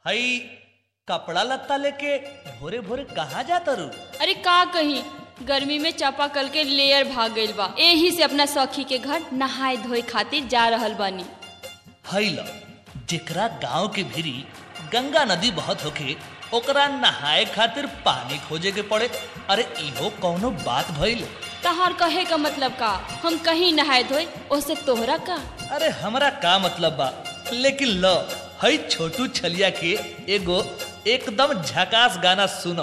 हई कपड़ा लत्ता लेके भोरे भोरे कहाँ जाता रू अरे का कही गर्मी में चापाकल के लेयर भाग गइल बा एही से अपना सखी के घर नहाए धोए खातिर जा रहल बानी हई ल जेकरा गांव के भिरी गंगा नदी बहुत होके ओकरा नहाए खातिर पानी खोजे के पड़े अरे इहो कौनो बात भइल तहार कहे का मतलब का हम कहीं नहाए धोए ओसे तोहरा का अरे हमरा का मतलब बा लेकिन ल हई छोटू छलिया के एगो एकदम झकास गाना सुनो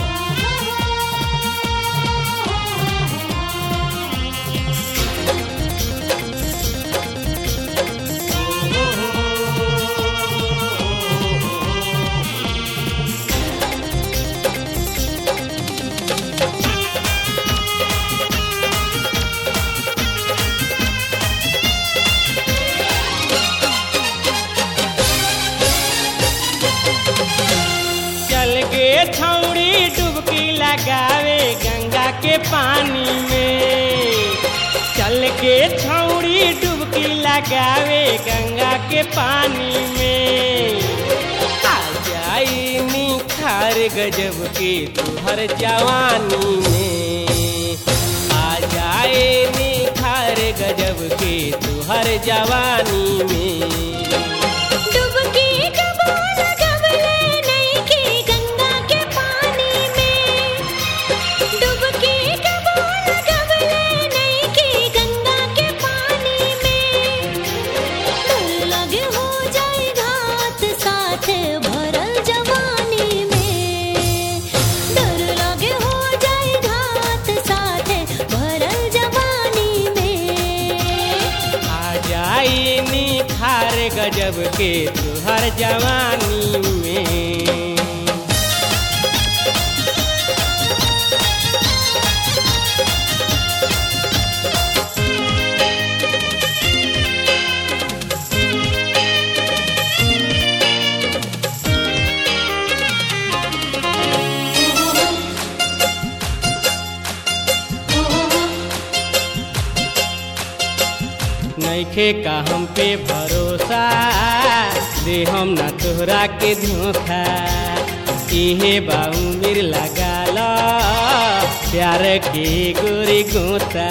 चल गे छौड़ी डुबकी लगावे गंगा के पानी में चल के छौड़ी डुबकी लगावे गंगा के पानी में आ जाई निखार गजब के तुहर जवानी में आ जाए निखार गजब के तुहर जवानी में डुबकी डुबो लगवले नइखे गंगा के पानी में डुबकी डुबो लगवले नइखे गंगा के पानी में डर लगे हो जाए घात साथ भरल जवानी में डर लगे हो जाए घात साथ भरल जवानी में आ जाई निखार गजब के तुहर जवानी में नइखे का हम पे भरोसा दे हम ना तोहरा के धोखा इहे बाऊ मिर लगा लो प्यार के गोरी गोता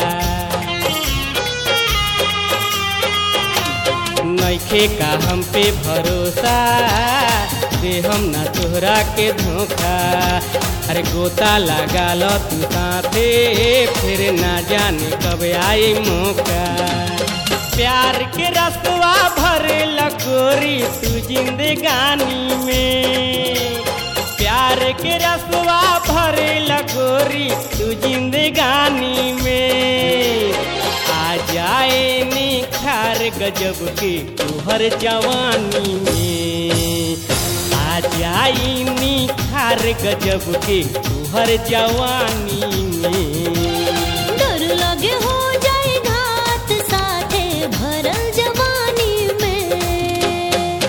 नइखे का हम पे भरोसा दे हम ना तोहरा के धोखा अरे गोता लगा लो तू साथे फिर ना जाने कब आई मौका प्यार के रसवा भरे लकोरी तू जिंदगानी में प्यार के रसवा भरे लकोरी तू जिंदगानी में आ जाए निखार गजब के तुहर जवानी में आ जाई निखार गजब के तुहर जवानी में डर लगे हो जाए घात साथे भरल जवानी में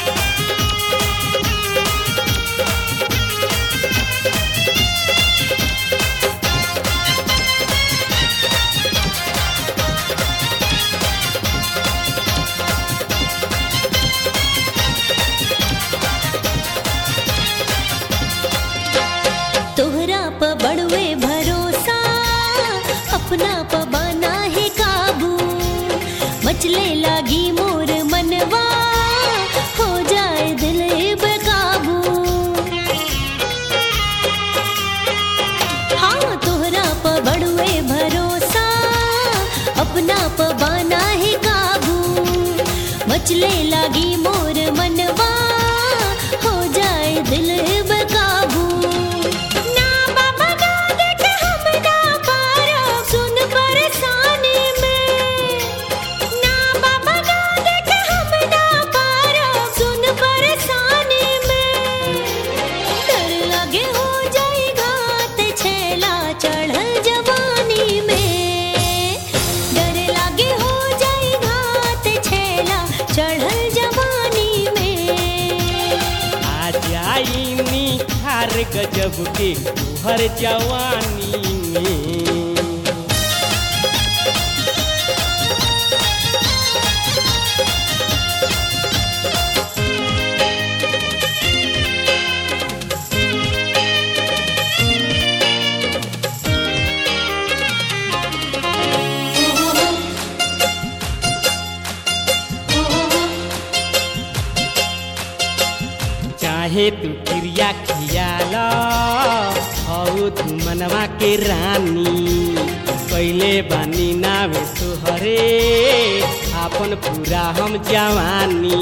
तोहरा प बड़वे भरोसा अपना प बना है काबू मचले लागी मोर मनवा हो जाए दिल बेकाबू हाँ तोहरा प बड़वे भरोसा अपना प बना है काबू मचले लागी मोर मनवा हो जाए दिल बेकाबू ना बाबा ना देख हम ना पारो सुन परेशानी में ना बाबा ना देख हम ना पारो सुन परेशानी में डर लगे हो जाए घात छेला चढ़ल जवानी में डर लगे हो जाए घात छेला चढ़ल जवानी में आ जाई निखार गजब के तुहर जवानी में चाहे तू क्रिया खियाल हऊ तू मनवा के रानी कैले बानी नावे तुहरे आपन पूरा हम जवानी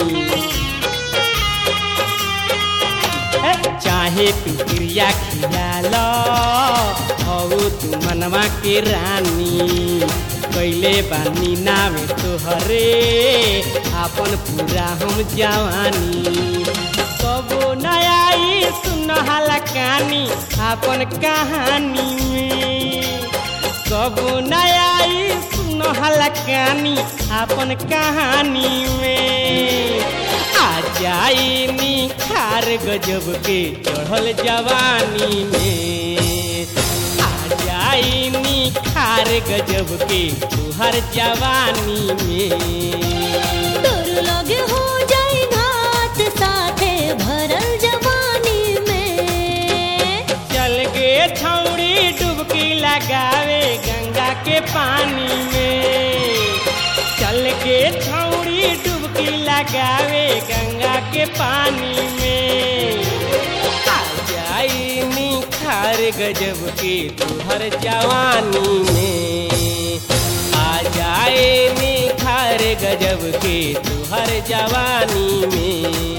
ए, चाहे तू क्रिया खियाल हऊ तू मनवा के रानी कैले बानी नावे तोहरे आपन पूरा हम जवानी कबो नयाई सुनहला कहानी आपन कहानी में कबो नयाई सुनहला कहानी आपन कहानी में आ जाई निखार गजब के चढ़ल जवानी में आ जाई निखार गजब के तुहर जवानी में तोर लगे हो जाए घात साथे भरल जवानी में चल गे छौड़ी डुबकी लगावे गंगा के पानी में चल के छौड़ी डुबकी लगावे गंगा के पानी में आ जाई निखार गजब के तुहर जवानी में आ जाए निखार गजब के तुहर जवानी में